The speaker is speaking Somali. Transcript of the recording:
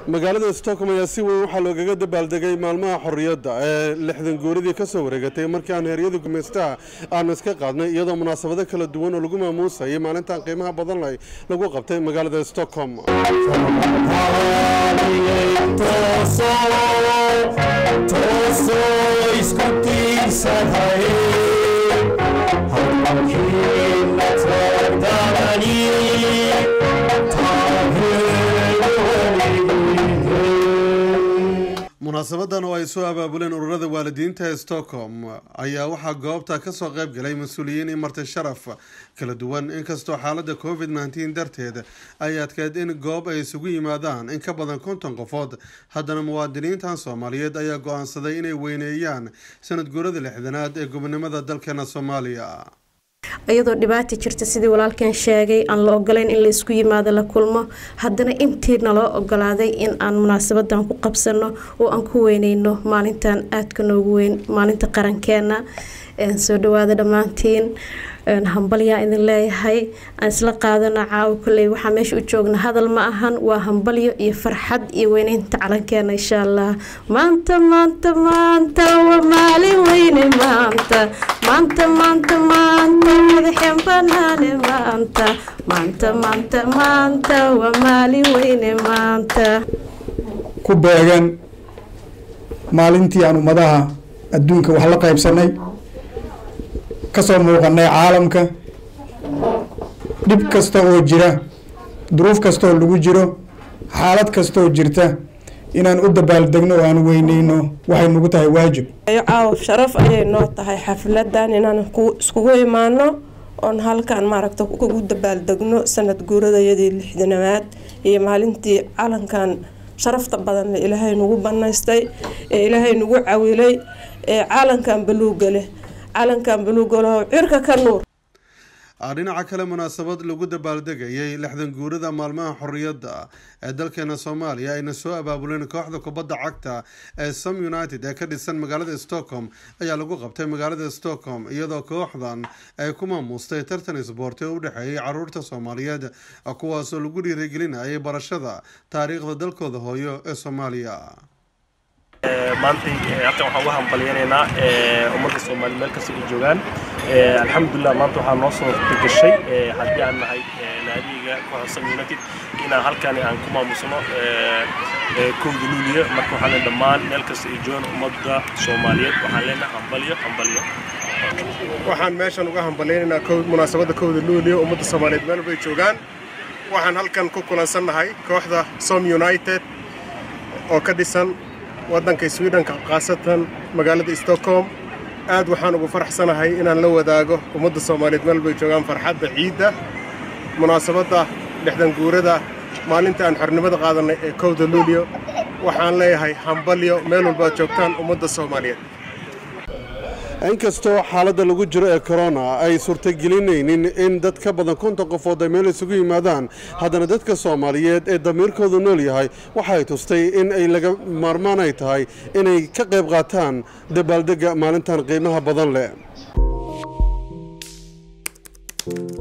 magaalada stockholm ayaa si weyn waxaa loogaga dabaaldegay maalmaha xorriyadda ee lixdan gooridii ka soo wareegatay markii aan heeryada gumaystaha aanu iska qaadnay iyadoo munaasabado kala duwan oo lagu maamuusayay maalintan qiimaha badan leh lagu qabtay magaalada stockholm munaasabadan oo ay soo abaabuleen ururada waalidiinta ee stockholm ayaa waxaa goobta ka soo qayb galay mas-uuliyiin iyo marti sharaf kala duwan inkastoo xaalada covid nneteen darteed ay adkeed in goob ay isugu yimaadaan in ka badan konton qofood haddana muwaadiniintan soomaaliyeed ayaa go-aansaday inay weyneeyaan sanad guurada lixdanaad ee gobonimada dalkeena soomaaliya iyadoo dhibaata jirta sidii walaalkan sheegay aan la ogolayn in la isku yimaado la kulmo haddana intii naloo ogolaaday in aan munaasabadan ku qabsano oo aan ku weyneyno maalintan aadka noogu weyn maalinta qarankeena soo dhawaada dhammaantiin hambalyaa idin leeyahay aan isla qaadano caawo koley waxaa meesha u joogna hadal ma ahan waa hambalyo iyo farxad iyo weyneynta calankeena insha allah maanta maanta maanta waa maalin weyne maanta maanta maanta maanta madaxeen banaane maanta maanta maanta maanta waa maalin weyne maanta ku beegan maalintii aan ummadaha adduunka wax la qaybsanay kasoo muuqanay caalamka dhib kasta oo jira duruuf kastaoo lagu jiro xaalad kastaoo jirta inaan u dabaaldegno oo aan weyneyno waxay nagu tahay waajib caawa sharaf ayay noo tahay xafladan inaan iskugu imaano oon halkan maaragta ugu dabaaldegno sanad guuradayadii lixdanaad iyo maalintii calankan sharafta badan le ilaahay nagu banaystay ee ilaahay nagu cawilay ee calankan baluuga leh calankan baluugalaho cirka ka nuur dhinaca kale munaasabad lagu dabaaldegayay lixdan guurada maalmaha xorriyadda ee dalkeena soomaaliya ayna soo abaabuleen kooxda kubadda cagta ee som united ee ka dhisan magaalada stockholm ayaa lagu qabtay magaalada stockholm iyadoo kooxdan ay ku maamuustay tartan isboorti oo u dhexeeyay caruurta soomaaliyeed kuwaasoo lagu dhiirigelinayay barashada taariikhda dalkooda hooyo ee soomaaliya maantay halkan waxaan uga hambalyanaynaa ummadda soomaaliya meel kasta ay joogaan alxamdulilah maanta waxaa noo soo gashay haddii aan nahay naadiga kooxda sam united inaan halkan aan ku maamusno kowda luuliya marka waxaan leenahay dhammaan meel kasta ay joogaan ummadda soomaaliyeed waxaan leenahay hambalyo hambalyo waxaan meeshan uga hambalyaynaynaa munaasabadda kowda luuliya ummadda soomaaliyeed meel bay joogaan waxaan halkan ku kulansannahay kooxda som united oo ka dhisan waddanka swidhenka khaasatan magaalada stockholm aad waxaan ugu faraxsanahay inaan la wadaago ummadda soomaaliyeed meel bay joogaan farxadda ciidda munaasabadda lixdan guurada maalinta aan xornimada qaadannay ee kowda luulyo waxaan leeyahay hambalyo meel walbaad joogtaan ummadda soomaaliyeed inkastoo xaaladda lagu jiro ee corona ay suurtagelinaynin in dad ka badan konton qofood ay meel isugu yimaadaan haddana dadka soomaaliyeed ee damiirkoodu nool yahay waxay tustay in ay laga maarmaan ay tahay inay ka qayb qaataan dabaaldegga maalintan qiimaha badan leh